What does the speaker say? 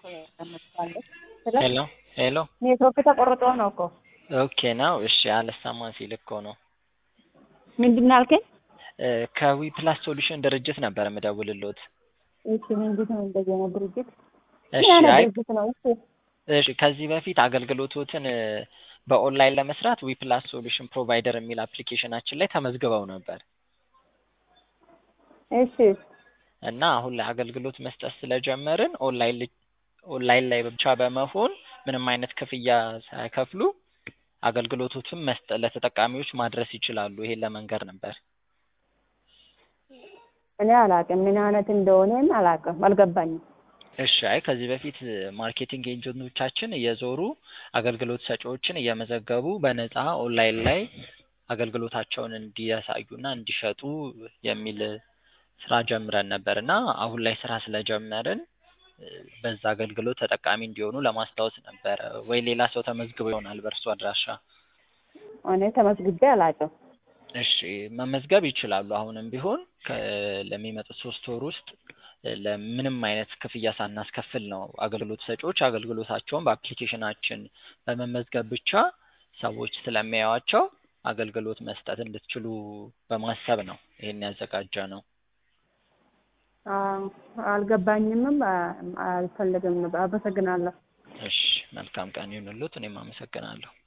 ያመጣለች ሄሎ ሄሎ ኔትወርክ ተቆርጦ ነው እኮ ኦኬ ነው። እሺ አልሰማ ሲል እኮ ነው። ምንድን ነው ያልከኝ? ከዊ ፕላስ ሶሉሽን ድርጅት ነበር የምደውልሎት። እሺ ምንድን ነው እንደዚህ አይነት ድርጅት? እሺ ምን አይነት አይ ድርጅት ነው? እሺ እሺ ከዚህ በፊት አገልግሎቶትን በኦንላይን ለመስራት ዊ ፕላስ ሶሉሽን ፕሮቫይደር የሚል አፕሊኬሽናችን ላይ ተመዝግበው ነበር እሺ እና አሁን ላይ አገልግሎት መስጠት ስለጀመርን ኦንላይን ል- ኦንላይን ላይ ብቻ በመሆን ምንም አይነት ክፍያ ሳይከፍሉ አገልግሎቶችን መስጠት ለተጠቃሚዎች ማድረስ ይችላሉ። ይሄን ለመንገር ነበር። እኔ አላውቅም ምን አይነት እንደሆነም አላውቅም፣ አልገባኝም። እሺ አይ ከዚህ በፊት ማርኬቲንግ ኤጀንቶቻችን እየዞሩ አገልግሎት ሰጪዎችን እየመዘገቡ በነፃ ኦንላይን ላይ አገልግሎታቸውን እንዲያሳዩና እንዲሸጡ የሚል ስራ ጀምረን ነበር እና አሁን ላይ ስራ ስለጀመርን እ፣ በዛ አገልግሎት ተጠቃሚ እንዲሆኑ ለማስታወስ ነበረ። ወይ ሌላ ሰው ተመዝግቦ ይሆናል በእርሱ አድራሻ። እኔ ተመዝግቤ አላውቅም። እሺ መመዝገብ ይችላሉ። አሁንም ቢሆን ከ- ለሚመጡት ሶስት ወር ውስጥ እ፣ ለምንም አይነት ክፍያ ሳናስከፍል ነው አገልግሎት ሰጪዎች አገልግሎታቸውን በአፕሊኬሽናችን በመመዝገብ ብቻ ሰዎች ስለሚያዩዋቸው አገልግሎት መስጠት እንድትችሉ በማሰብ ነው ይሄን ያዘጋጀ ነው። አዎ፣ አልገባኝምም፣ አ- አልፈልግም። አመሰግናለሁ። እሺ መልካም ቀን ይሁንልዎት። እኔም አመሰግናለሁ።